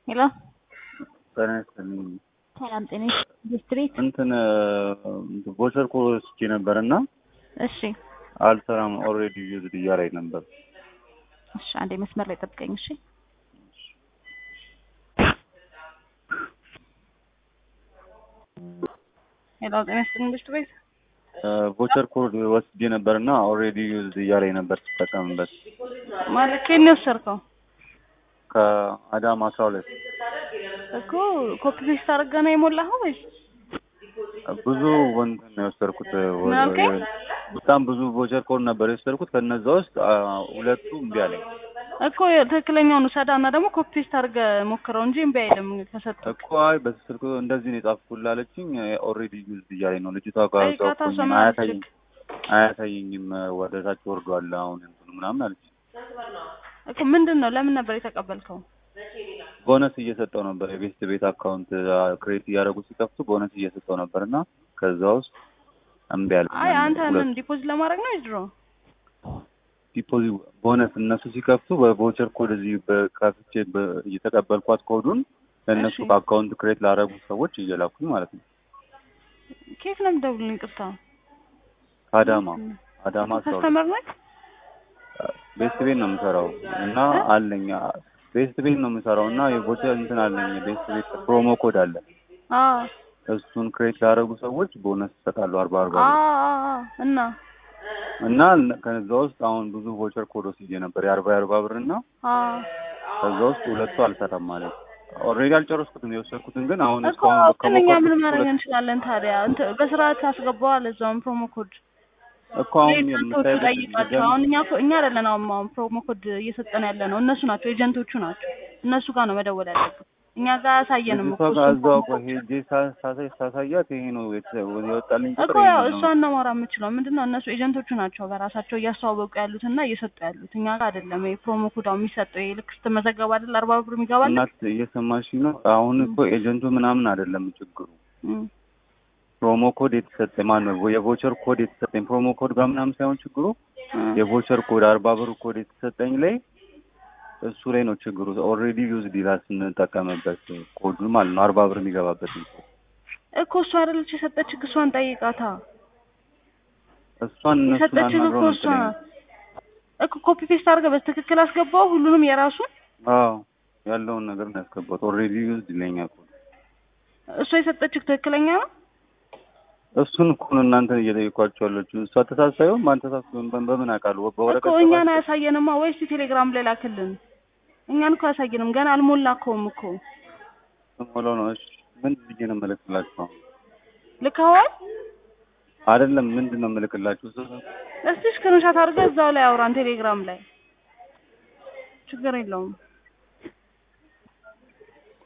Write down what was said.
ሄሎ ጤና ይስጥልኝ። ሰላም ጤና ዲስትሪክት እንትን ቮቸር ኮድ ወስጄ ነበር እና እሺ አልሰራም ኦልሬዲ ዩዝድ እያለኝ ነበር። እሺ አንዴ መስመር ላይ ጠብቀኝ እሺ ሄሎ ጤና ይስጥልኝ ዲስትሪክት ቮቸር ኮድ ወስጄ ነበር እና ኦልሬዲ ዩዝድ እያለኝ ነበር ስጠቀምበት ማለት ከየት ነው የወሰድከው ከአዳማ አስራ ሁለት እኮ ኮፒ ፔስት አድርገህ ነው የሞላኸው ወይስ ብዙ እንትን ነው የወሰድኩት። ምን አልከኝ? በጣም ብዙ ቮቸር ኮድ ነበር የወሰድኩት። ከነዛ ውስጥ አ, ሁለቱ እምቢ አለኝ እኮ ትክክለኛውን ውሰዳ እና ደግሞ ኮፒ ፔስት አድርገህ ሞክረው እንጂ እምቢ አይልም ከሰጠህ እኮ አይ በዚህ ስልክ እንደዚህ ነው የጻፍኩልህ አለችኝ። ኦልሬዲ ዩዝድ እያለኝ ነው ልጅቷ ጋር ጠይቃታ ጻፍኩኝ። ሰማ አያሳየኝ አያሳየኝም ወደ ታች ወርዷል አሁን እንትኑ ምናምን አለችኝ። እኮ ምንድን ነው ለምን ነበር የተቀበልከው ቦነስ እየሰጠው ነበር የቤስት ቤት አካውንት ክሬት እያደረጉ ሲከፍቱ ቦነስ እየሰጠው ነበር እና ከዛ ውስጥ እምቢ አለኝ። አይ አንተ ምን ሁለቱ ዲፖዚት ለማድረግ ነው ድሮ ዲፖዚት ቦነስ እነሱ ሲከፍቱ በቮቸር ኮድ እዚህ በከፍቼ በ- እየተቀበልኳት ኮዱን ለእነሱ እሺ። በአካውንት ክሬት ላደረጉ ሰዎች እየላኩኝ ማለት ነው። ኬት ነው የምደውልልኝ ቅርታ ከአዳማ አዳማ አስራ ሁለት ከስተመር ነህ ቤስት ቤት ነው የምሰራው እና አለኝ ቤስት ቤት ነው የምሰራው እና የቮቸር እንትን አለኝ ቤስት ቤት ፕሮሞ ኮድ አለ አዎ እሱን ክሬት ላደረጉ ሰዎች ቦነስ ይሰጣሉ አርባ አርባ አዎ ብር አዎ እና እና ከዛ ውስጥ አሁን ብዙ ቮቸር ኮድ ወስጄ ነበር የአርባ የአርባ ብር እና አዎ ከዛ ውስጥ ሁለቱ አልሰራም ማለት ኦልሬዲ አልጨረስኩትም የወሰድኩትን ግን አሁን እኮ እስካሁን ግን እኛ ምን ከሞከርኩት ማድረግ ሁለት እንችላለን ታዲያ እንትን በስርዓት አስገባዋል እዛውን ፕሮሞ ኮድ እኮ አሁን ኤጀንቶቹ የምታይበት ጠይቃቸው አሁን እኛ እኮ እኛ አይደለን አሁን አሁን ፕሮሞ ኮድ እየሰጠን ያለ ነው እነሱ ናቸው ኤጀንቶቹ ናቸው እነሱ ጋር ነው መደወል ያለብን እኛ ጋር አያሳየንም ልጅቷ እኮ ጋር እሱን እዛው ፕሮሞ እኮ ኮድ ሄጄ ሳ- ሳሳይ ሳሳያት ይሄ ነው የተ- የወጣልኝ እኮ ቁጥር ያው ይሄ ነው እሷን ነው ማውራት የምችለው ምንድን ነው እነሱ ኤጀንቶቹ ናቸው በራሳቸው እያስተዋወቁ ያሉት እና እየሰጡ ያሉት እኛ ጋር አይደለም ይሄ ፕሮሞ ኮድ አሁን የሚሰጠው ይሄ ልክ ስትመዘገብ አይደል አርባ ብር የሚገባል እናት እየሰማሽ ነው አሁን እኮ ኤጀንቱ ምናምን አይደለም ችግሩ ፕሮሞ ኮድ የተሰጠ ማን ነው የቮቸር ኮድ የተሰጠኝ ፕሮሞ ኮድ ጋር ምናምን ሳይሆን ችግሩ የቮቸር ኮድ አርባ ብር ኮድ የተሰጠኝ ላይ እሱ ላይ ነው ችግሩ ኦልሬዲ ዩዝ ዲላ ስንጠቀምበት ኮዱ ማለት ነው አርባ ብር የሚገባበት እኮ እሷ አይደለች የሰጠችህ እሷን ጠይቃታ እሷን እነሱን የሰጠችህ አናግረው እኮ ነው እሷ የምትለኝ እኮ ኮፒ ፔስት አድርገህ በትክክል አስገባው ሁሉንም የራሱን አዎ ያለውን ነገር ነው ያስገባት ኦልሬዲ ዩዝ ይለኛል ኮድ እሷ የሰጠችህ ትክክለኛ ነው እሱን እኮ ነው እናንተን እየጠየኳቸው ያለችው እሷ ተሳሳዩም ማን ተሳሳዩም በምን አውቃለሁ በወረቀት እኮ እኛን ጽፋችሁ- አያሳየንማ ወይስ ቴሌግራም ላይ ላክልን እኛን እኮ አያሳየንም ገና አልሞላከውም እኮ ሞላው ነው እሺ ምን ብዬ ነው የምልክላችሁ ልከዋል አይደለም ምንድን ነው የምልክላችሁ እሱ እስቲ ስክሪንሻት አድርገህ እዛው ላይ አውራን ቴሌግራም ላይ ችግር የለውም